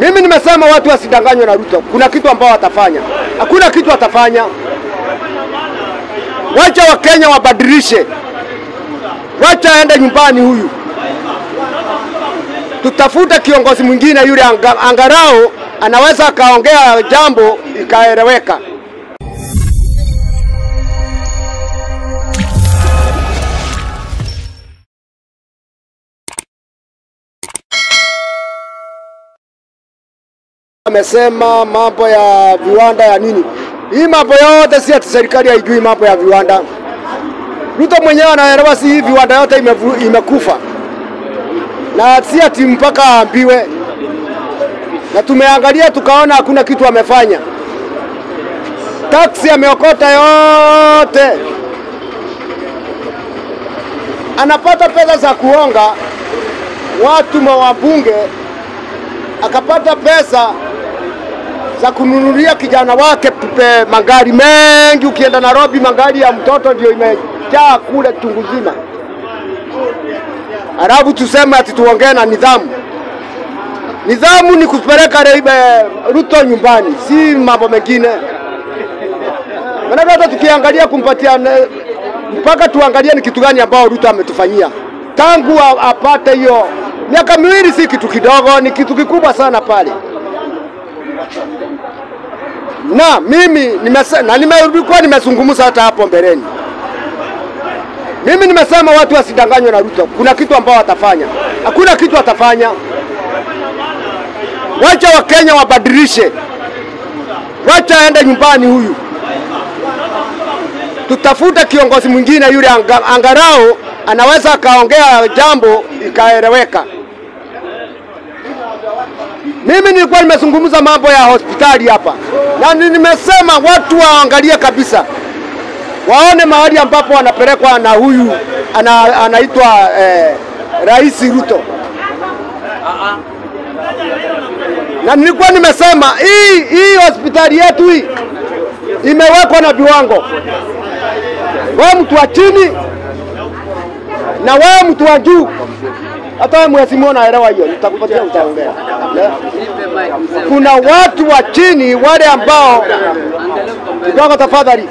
Mimi nimesema watu wasidanganywe na Ruto. Kuna kitu ambao watafanya, hakuna kitu watafanya. Wacha Wakenya wabadilishe, wacha aende nyumbani huyu, tutafute kiongozi mwingine yule anga, angarao anaweza akaongea jambo ikaeleweka. Amesema mambo ya viwanda ya nini, hii mambo yote si ati serikali haijui mambo ya viwanda. Ruto mwenyewe anaelewa, si hii viwanda yote imevu, imekufa na si ati mpaka aambiwe, na tumeangalia tukaona hakuna kitu amefanya. Taksi ameokota yote, anapata pesa za kuonga watu mawabunge, akapata pesa za kununulia kijana wake pe magari mengi. Ukienda Nairobi, magari ya mtoto ndio imejaa kule chungu zima. Alafu tuseme ati tuongee na nidhamu. Nidhamu ni kupeleka Reibe Ruto nyumbani, si mambo mengine. Maana hata tukiangalia kumpatia ne- mpaka tuangalie ni kitu gani ambao Ruto ametufanyia tangu a- apate hiyo miaka miwili, si kitu kidogo, ni kitu kikubwa sana pale. Na mimi nimese, na nimekuwa nimezungumza hata hapo mbeleni, mimi nimesema watu wasidanganywe na Ruto. Kuna kitu ambao watafanya, hakuna kitu watafanya. Wacha Wakenya wabadilishe, wacha aende nyumbani huyu, tutafute kiongozi mwingine yule anga, angarao anaweza akaongea jambo ikaeleweka. Mimi nilikuwa nimezungumza mambo ya hospitali hapa, na ni- nimesema watu waangalie kabisa, waone mahali ambapo wanapelekwa na huyu ana, anaitwa eh, Rais Ruto. Na nilikuwa nimesema hii hii hospitali yetu hii imewekwa na viwango. Wewe mtu wa chini na wewe mtu wa juu, hata wewe mheshimiwa unaelewa hiyo, nitakupatia utaongea. Na- Kuna watu wa chini wale ambao kidogo, tafadhali,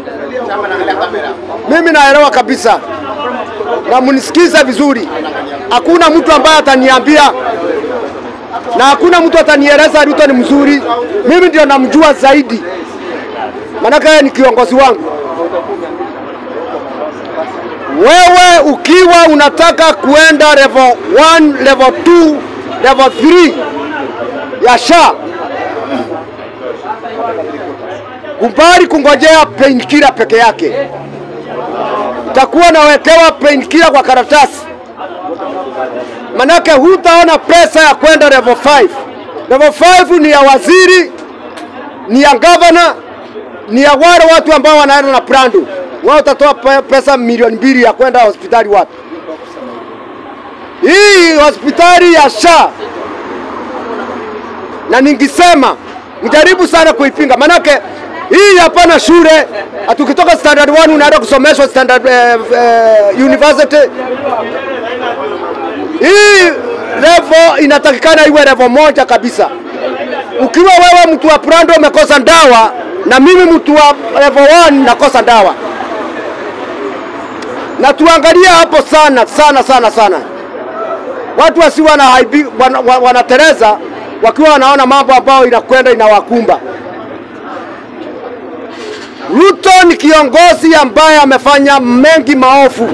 mimi naelewa kabisa na mnisikize vizuri. Hakuna mtu ambaye ataniambia na hakuna mtu atanieleza Ruto ni mzuri. Mimi ndio namjua zaidi, maanake yeye ni kiongozi wangu. Wewe ukiwa unataka kuenda level 1, level 2, level 3 ya SHA, kubali kungojea painkiller peke yake. Utakuwa nawekewa painkiller kwa karatasi, manake hutaona pesa ya kwenda level 5. Level 5 ni ya waziri, ni ya governor, ni ya wale watu ambao wanaenda na prando. Wao utatoa pe- pesa milioni mbili ya kwenda hospitali wapi? Hii hospitali ya SHA, na ningisema mjaribu sana kuipinga, manake hii hapana shule. Atukitoka standard 1 unaenda kusomeshwa standard eh, eh, university. Hii level inatakikana iwe level moja kabisa. Ukiwa wewe mtu wa prando umekosa dawa na mimi mtu wa level 1 nakosa dawa, na tuangalie hapo sana sana sana sana, watu wasiwa na haibi, wana, wa- wanatereza wakiwa wanaona mambo ambayo inakwenda inawakumba. Ruto ni kiongozi ambaye amefanya mengi maovu,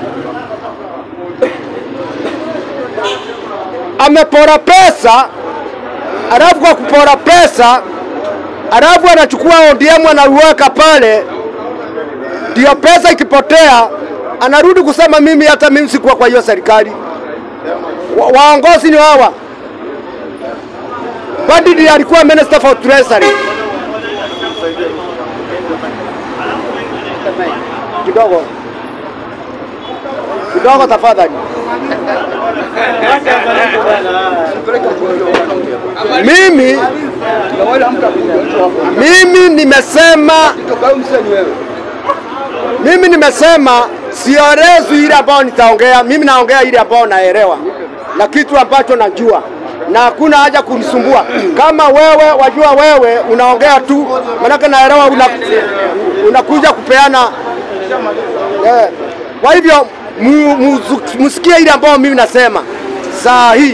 amepora pesa, alafu kwa kupora pesa, alafu anachukua ODM anauweka pale, ndio pesa ikipotea anarudi kusema mimi hata mimi sikuwa kwa hiyo serikali. Wa, waongozi ni hawa. Badidi alikuwa minister for treasury. Kidogo kidogo, tafadhali. Mimi mimi nimesema mimi nimesema siorezwi ile ambayo nitaongea. Mimi naongea ile ambayo naelewa na kitu ambacho najua. na hakuna haja kunisumbua. Kama wewe wajua, wewe unaongea tu, manake naelewa una, unakuja kupeana eh. Kwa hivyo mu- muzu- musikie ile ambayo mimi nasema saa hii.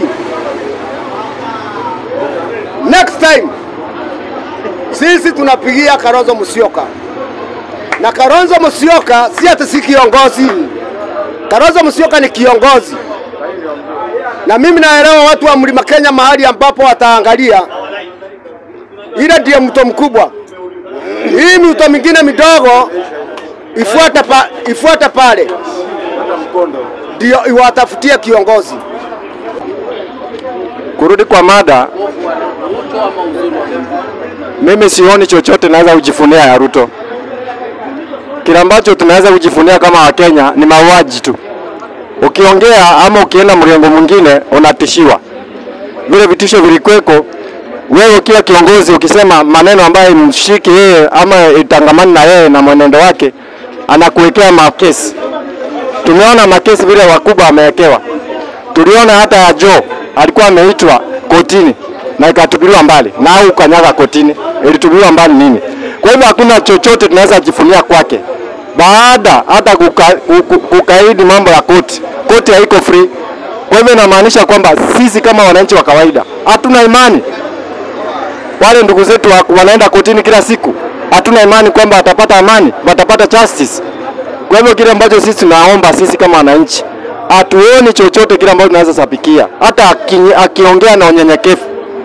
Next time sisi tunapigia Kalonzo Musyoka, na Kalonzo Musyoka si ati si kiongozi. Kalonzo Musyoka ni kiongozi, na mimi naelewa watu wa Mlima Kenya mahali ambapo wataangalia ile ndiye mto mkubwa. Hii mito mingine midogo ifuate, pa, ifuate pale ndio iwatafutie kiongozi. Kurudi kwa mada, mimi sioni chochote naweza kujifunia ya Ruto. Kile ambacho tunaweza kujifunia kama Wakenya ni mauaji tu. Ukiongea ama ukienda mrengo mwingine unatishiwa. Vile vitisho vilikweko, wewe ukiwa kiongozi ukisema maneno ambayo mshiki yeye ama itangamani na yeye na mwenendo wake, anakuwekea makesi. Tumeona makesi vile wakubwa wamewekewa tuliona hata ya Joe alikuwa ameitwa kotini na ikatupiliwa mbali, na au kanyaga kotini, ilitupiliwa mbali nini? Kwa hivyo hakuna chochote tunaweza jifunia kwake, baada hata kuka, kuka, kukaidi mambo ya koti. Koti haiko free. Kwa hivyo inamaanisha kwamba sisi kama wananchi wa kawaida hatuna imani wale ndugu zetu wa- wanaenda kotini kila siku, hatuna imani kwamba watapata amani, watapata justice. Kwa hivyo kile ambacho sisi tunaomba sisi kama wananchi, hatuoni chochote kile ambacho tunaweza sabikia, hata aki- akiongea na unyenyekevu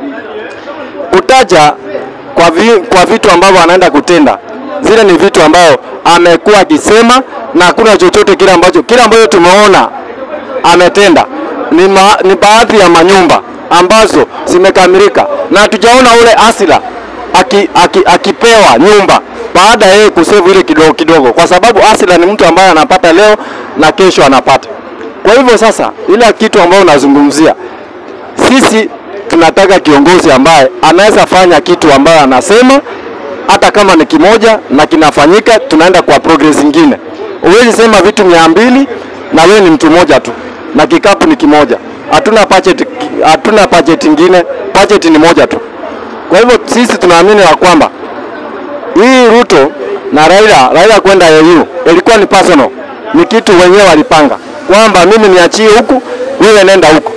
kutaja kwa, vi, kwa vitu ambavyo anaenda kutenda, zile ni vitu ambayo amekuwa akisema na hakuna chochote kile ambacho kile ambacho tumeona ametenda ni, ma, ni baadhi ya manyumba ambazo zimekamilika na hatujaona ule asila aki, aki, akipewa nyumba baada ya yeye kusevu ile kidogo kidogo, kwa sababu asila ni mtu ambaye anapata leo na kesho anapata. Kwa hivyo sasa, ile kitu ambayo unazungumzia sisi tunataka kiongozi ambaye anaweza fanya kitu ambayo anasema, hata kama ni kimoja na kinafanyika, tunaenda kwa progress nyingine. Huwezi sema vitu mia mbili na wewe ni mtu mmoja tu na kikapu ni kimoja. Hatuna budget, hatuna budget ingine, budget ni moja tu. Kwa hivyo sisi tunaamini ya kwamba hii Ruto na Raila, Raila kwenda AU ilikuwa ni personal, ni kitu wenyewe walipanga kwamba mimi niachie huku, wewe nenda huku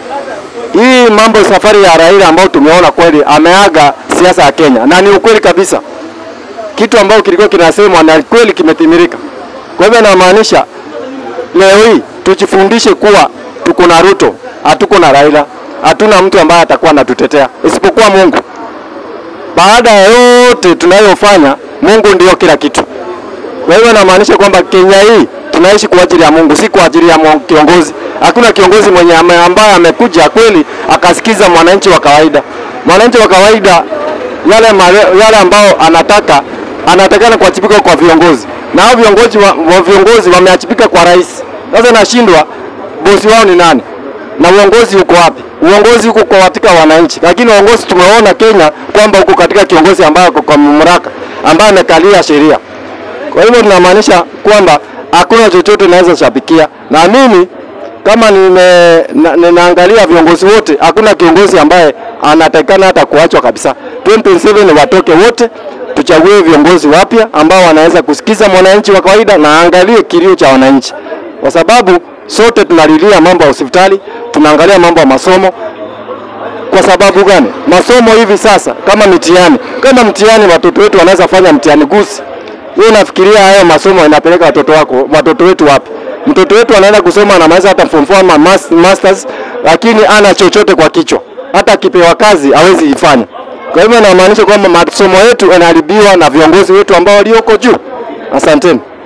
hii mambo safari ya Raila ambayo tumeona kweli ameaga siasa ya Kenya, na ni ukweli kabisa, kitu ambacho kilikuwa kinasemwa na kweli kimetimilika. Kwa hivyo inamaanisha leo hii tujifundishe kuwa tuko na Ruto, hatuko na Raila, hatuna mtu ambaye atakuwa anatutetea isipokuwa Mungu. Baada ya yote tunayofanya, Mungu ndio kila kitu. Kwa hivyo inamaanisha kwamba Kenya hii tunaishi kwa ajili ya Mungu, si kwa ajili ya mwa- kiongozi. Hakuna kiongozi mwenye ame- ambaye amekuja kweli akasikiza mwananchi wa kawaida. Mwananchi wa kawaida yale, male, yale ambao anataka anatakana kuwajibika kwa viongozi, na hao viongozi wa, wa viongozi wameachibika kwa rais. Sasa nashindwa bosi wao ni nani na uongozi uko wapi? Uongozi uko kwa katika wananchi, lakini uongozi tumeona Kenya kwamba uko katika kiongozi ambaye ako kwa mamlaka, ambaye amekalia sheria. Kwa hivyo tunamaanisha kwamba hakuna chochote naweza shabikia, na mimi kama nime, na, ninaangalia viongozi wote, hakuna kiongozi ambaye anatakikana hata kuachwa kabisa. 2027 watoke wote, tuchague viongozi wapya ambao wanaweza kusikiza mwananchi wa kawaida na angalie kilio cha wananchi, kwa sababu sote tunalilia mambo ya hospitali, tunaangalia mambo ya masomo, kwa sababu gani? Masomo hivi sasa kama mitihani, kama mtihani watoto wetu wanaweza fanya mtihani gusi, wewe unafikiria hayo masomo inapeleka watoto wako watoto wetu wapi? Mtoto wetu anaenda kusoma anamaliza hata form 4 ama mas- masters, lakini ana chochote kwa kichwa, hata akipewa kazi hawezi ifanya. Kwa hivyo inamaanisha kwamba masomo yetu yanaharibiwa na viongozi wetu ambao walioko juu. Asanteni.